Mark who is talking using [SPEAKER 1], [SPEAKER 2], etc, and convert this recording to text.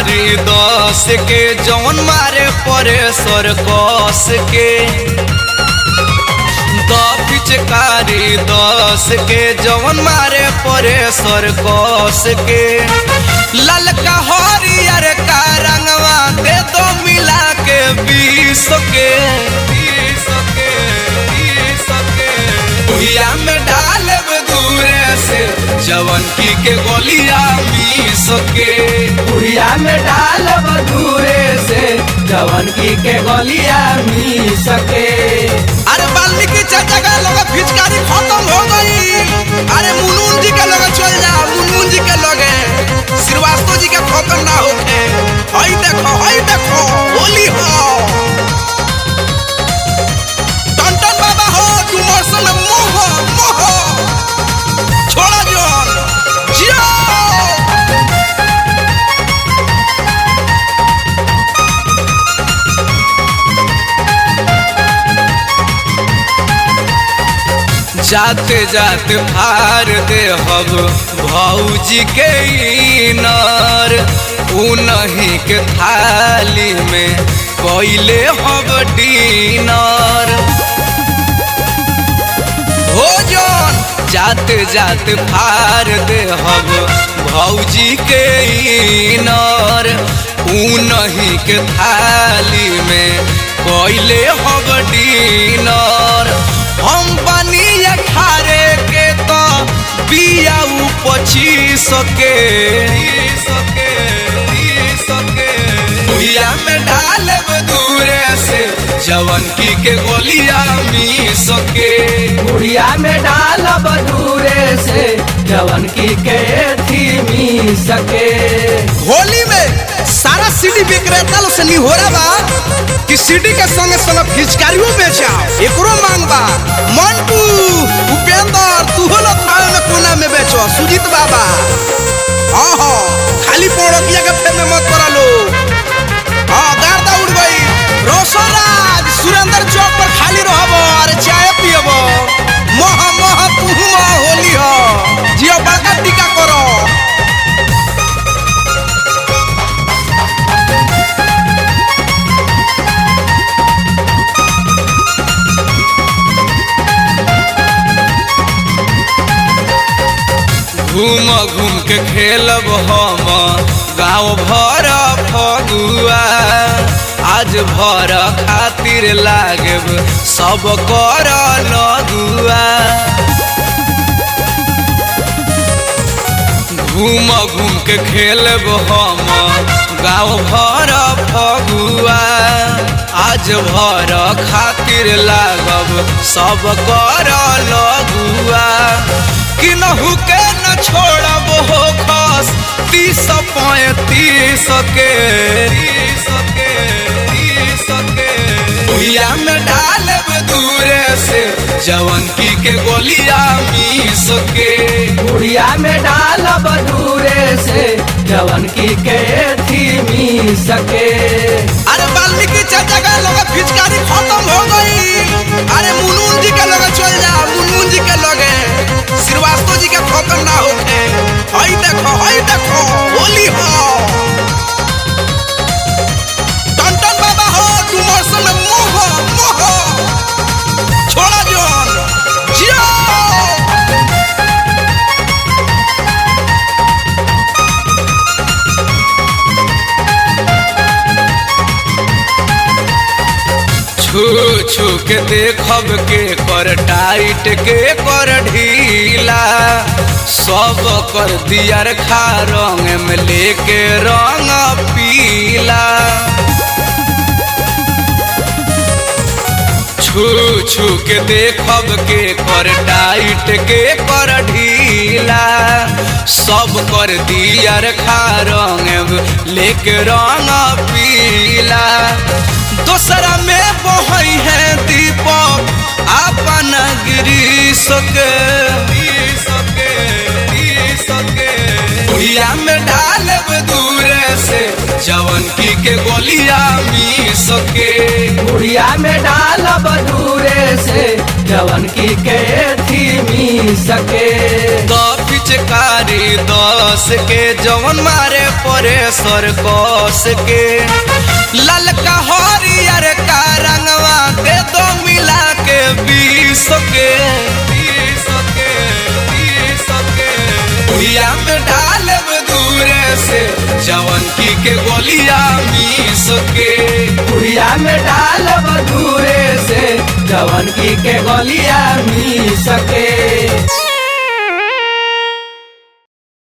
[SPEAKER 1] पिचकारी दस के जौन मारे परे सर कस के द पिचकारी दस के जौन मारे परे सर कस के ललका हरियर का रंगवा दे दो मिला के बीस के बीस के बीस के भुइया में डालब दूरे से जवन की के गोलिया मीस के
[SPEAKER 2] बुढ़िया में डाल बधूरे से जवन की के गलिया मी सके
[SPEAKER 1] अरे वाल्मीकि चाचा का लगा फिचकारी खत्म हो गई अरे मुनमुन जी के लगे चल जा मुनमुन जी के लगे श्रीवास्तव जी के खत्म ना होखे हई देखो हई देखो होली हो टंटन बाबा हो डुमर सन मोह मोह छोड़ा जोन जियो जाते जाते फार दे हब भौजी के नर उनही के थाली में कोइले हब डीनर भोजन जाते जाते फार दे हब भौजी के नर उनही के थाली में कोइले हब डीनर हम बनी अठारे के तो बिया पच्चीस के सके सके भुइया में डालब दूरे से जवन की के गोलिया मी सके
[SPEAKER 2] बुढ़िया में डाल बधूरे से जवन की के थी मी सके
[SPEAKER 1] होली में सारा सीडी विक्रेता लोग से निहोरा बा कि सीडी के संगे संगे फिचकारियों बेचाओ एकरो मांग बा मंटू उपेंद्र तू हो लोग थावे में कोना में बेचो सुजीत बाबा हाँ हाँ खाली पौड़किया के फेर में मत करा लो हाँ गार्दा उड़ गई रोशनराज सुरेंद्र चौक पर खाली रहबो अरे चाय पियबो मह मह तू मह होली हो जियो बड़का टीका करो घूम घूम के खेलब हम गाँव भर फगुआ आज भर खातिर लागब सब कर लगुआ घूम घूम के खेलब हम गाँव भर फगुआ आज भर खातिर लागब सब कर लगुआ किनहु के न छोड़ब हो खस तीस पैंतीस के तीस के तीस के भुइया में डालब दूरे से जवन की के गोलिया मीस के
[SPEAKER 2] बुढ़िया में डाल बधूरे से जवन की के थी मी सके
[SPEAKER 1] अरे वाल्मीकि चाचा का लगे फिचकारी खत्म हो गई अरे मुनमुन जी के लगे चल जा मुनमुन जी के लगे श्रीवास्तव जी के खत्म ना होखे हई देखो हई देखो होली हो टंटन बाबा हो डुमर सन मोह मोह छोड़ा जोन जियो छू छू के देखब के कर टाइट के कर ढीला सब कर दियर खा रंग में लेके रंग पीला छू छू के देखब के कर टाइट के कर ढीला सब कर दियर खा रंग लेके रंग पीला दोसरा में बहई है दीपक अपन ग्रीस के सके सके भुइया में डालब दूरे से जवन की के गोलिया मी सके
[SPEAKER 2] बुढ़िया में डाल बधूरे से जवन की के थी मी सके
[SPEAKER 1] तो पिचकारी दस के जवन मारे परे सर कस के ललका हरियर का रंगवा दे दो मिला के बीस के बीस के बीस के भुइया में डालब दूरे से जवन की के गोलिया मीस के
[SPEAKER 2] भुइया में डालब दूरे से जवन की के गोलिया मी सके